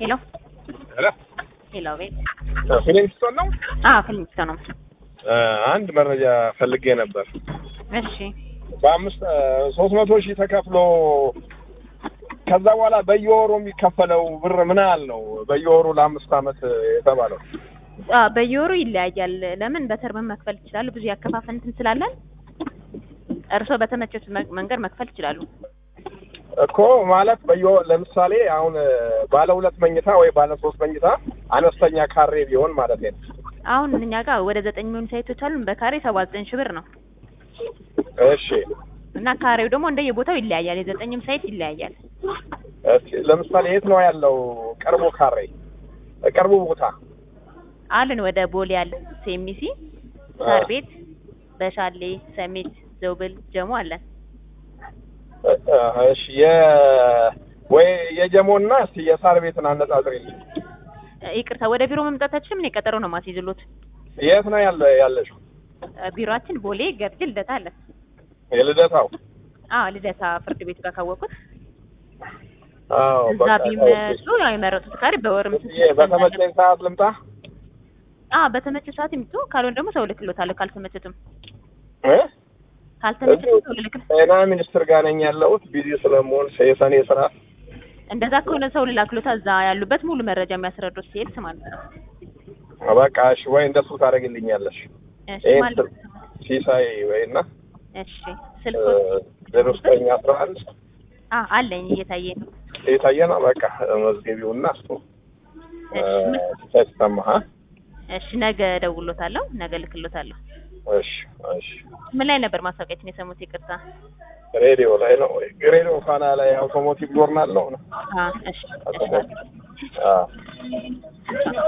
ሄሎ ሄሎ ሄሎ፣ ቤት ፊሊንግስቶን ነው። አዎ፣ ፊልሚስቶ ነው። አንድ መረጃ ፈልጌ ነበር። እሺ በአምስት ሶስት መቶ ሺህ ተከፍሎ ከዛ በኋላ በየወሩ የሚከፈለው ብር ምን ያህል ነው? በየወሩ ለአምስት አመት የተባለው አዎ፣ በየወሩ ይለያያል። ለምን በተርም መክፈል ይችላሉ። ብዙ ያከፋፈል እንትን ስላለን እርስዎ በተመቸት መንገድ መክፈል ይችላሉ። እኮ ማለት በየወ- ለምሳሌ አሁን ባለ ሁለት መኝታ ወይ ባለ ሶስት መኝታ አነስተኛ ካሬ ቢሆን ማለት ነው። አሁን እኛ ጋር ወደ ዘጠኝ የሚሆኑ ሳይቶች አሉን። በካሬ ሰባ ዘጠኝ ሺህ ብር ነው እሺ እና ካሬው ደግሞ እንደየቦታው ይለያያል። የዘጠኝም ሳይት ይለያያል። እስኪ ለምሳሌ የት ነው ያለው ቅርቡ ካሬ ቅርቡ ቦታ? አለን ወደ ቦሌ ያለ ሴሚሲ፣ ሳር ቤት፣ በሻሌ፣ ሰሚት፣ ዘውብል፣ ጀሞ አለን። እ- እ- እሺ የ ወይ የጀሞና እስቲ የሳር ቤትን አነጻጽሪልኝ። ይቅርታ ወደ ቢሮ መምጣት አትችልም? እኔ ቀጠሮ ነው ማስይዝሎት። የት ነው ያለ ያለሽው? ቢሮአችን ቦሌ ገርጂ ልደታ አለ። የልደታው? አዎ ልደታ ፍርድ ቤት ጋር ካወቁት አዎ እዛ በቃ ቢመጡ ያው የመረጡት ካሬ በወርም ይሄ በተመቸኝ ሰዓት ልምጣ? አዎ በተመቸ ሰዓት ይምጡ። ካልሆነ ደግሞ ሰው ልክሎታለሁ። ካልተመቸትም እ? ካልተመቸትም ሰው ልልክ ጤና ሚኒስትር ጋር ነኝ ያለሁት ቢዚ ስለመሆን የሰኔ ስራ እንደዛ ከሆነ ሰው ልላክሎታ እዛ ያሉበት ሙሉ መረጃ የሚያስረዱት ሴልስ ማለት ነው። በቃ እሺ፣ ወይ እንደሱ ታደርግልኛለሽ። እሺ ይሄን ማለት ስል- ሲሳይ ወይና እሺ ስልኮት ዜሮ ዘጠኝ አስራ አንድ አ አለኝ እየታየ ነው። የታየ ነው። በቃ መዝገቢውና እሱ እ፣ እሺ ምን- ሲሳይ ተሰማ ሀ? እሺ ነገ ደውሎታለሁ። ነገ ልክሎታለሁ። እሺ እሺ ምን ላይ ነበር ማስታወቂያችን የሰሙት? ይቅርታ። ሬዲዮ ላይ ነው ወይ? ሬዲዮ ፋና ላይ አውቶሞቲቭ ጆርናል ነው ነው አ እሺ እሺ አውቶሞቲቭ አዎ